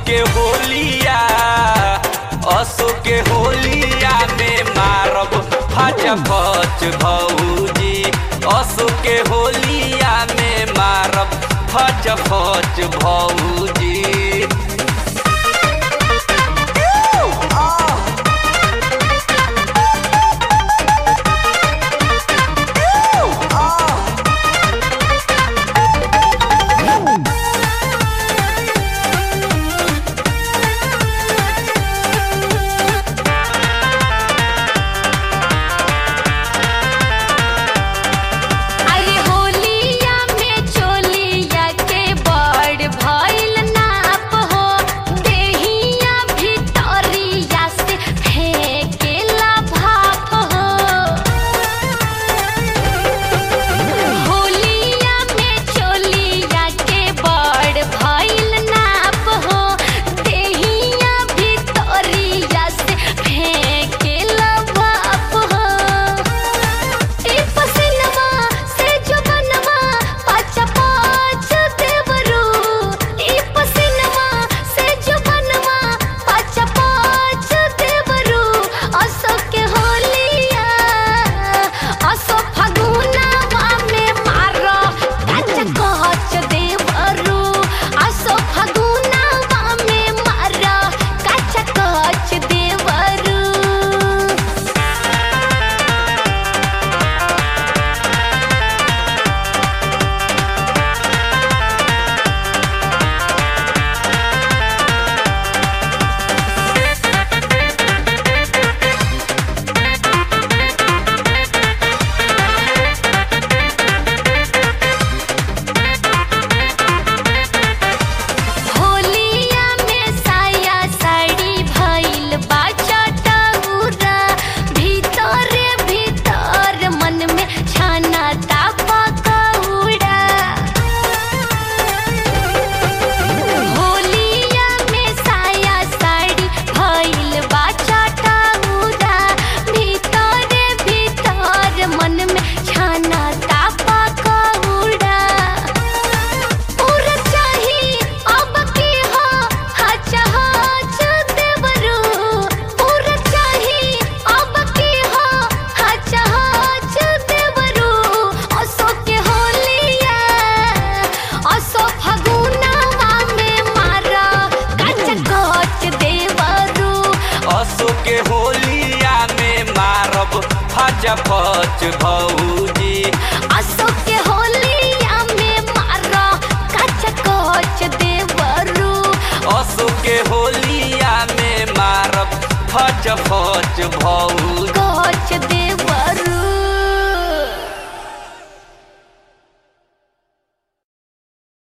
के होलिया असो के होलिया में मारब फच फच भौजी असो के होलिया में मारब फच फच भौजी अरे होलिया में चोलिया के बड़ भइल नाप हो देहिया भितरिया से फेंकेला भाप हो होलिया में चोलिया के बड़ भइल नाप हो देहिया भितरिया से फेंकेला भाप हो ई पसिनवा से जो बनवा पाँच पाँच देवरू ई पसिनवा से जो बनवा पाँच पाँच देवरू असो के होलिया असो फगुनवा में मारो काच कच देवरू असो फगुनवा में मारो काच कच देवरू होलिया में साया साड़ी भइल बा चटउरा भीतरे भीतर मन में छाना तापा कौड़ा होलिया में साया साड़ी भइल बा चटउरा भीतरे भीतर मन में छाना तापा कौड़ा पूरा चाही अब की हो हच हच देवरू पूरा चाही अब की हो हच हच देवरू असो के होलिया असो फगुनवा में मारा कच कच देवरू असो के होलिया में मारब फच फच भौजी असो के होलिया में मारा कच कच देवरू असो के होलिया में मारब फच फच भौजी